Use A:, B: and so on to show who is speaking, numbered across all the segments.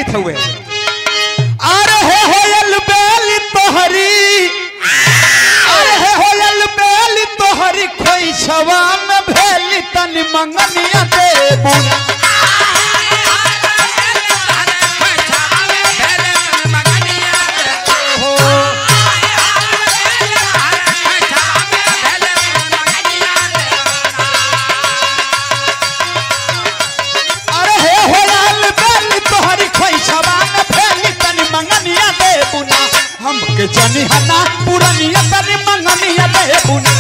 A: गीत हुए अरे हे होयल बेली तोहरी अरे हे होयल बेली तोहरी खोई छवा में भेली तनी मंगनिया दे बुना अरे हे होयल बेली तोहरी खोई छवा में भेली तनी मंगनिया दे बुना हमके जनी हना पुरनिया तनी मंगनिया दे बुना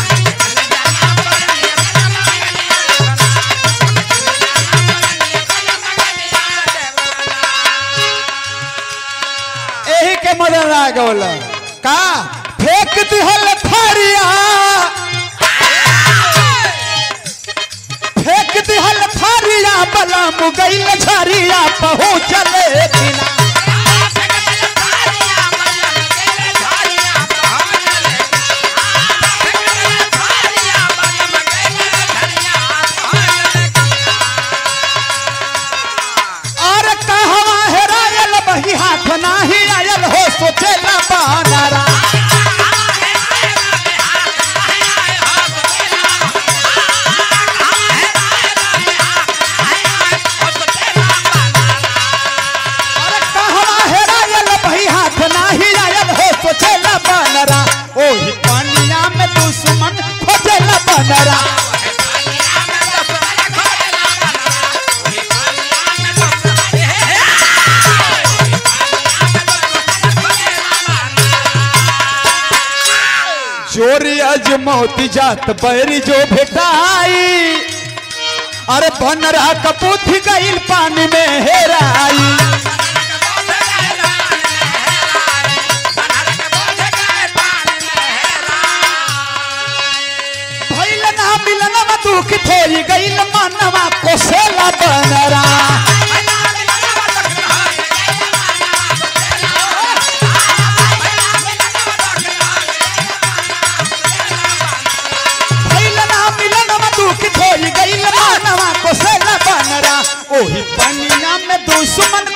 A: एही के मदन आ गौला का फेंक दिहल थारिया फेंक दिहल थारिया बला मुगैल झरिया पहुँचले बिना और कहवा हेरायल बही हाथ नाही आयल हो सोचेला बानरा और कहवा हेरायल बही हाथ नाही आयल हो सोचेला बानरा ओही पानिया में दुश्मन खोजेला बानरा चोरी अजमौती जात बैरी जो भेटाई अरे बनरा कपूथ गईल पानी में हेराई भइल ना मिलन में दुख थोड़ी गईल मनवा कोसेला बनरा भइल ना मिलन में दुख थोड़ी गईल मनवा कोसेला बनरा ओही पनिया में दुश्मन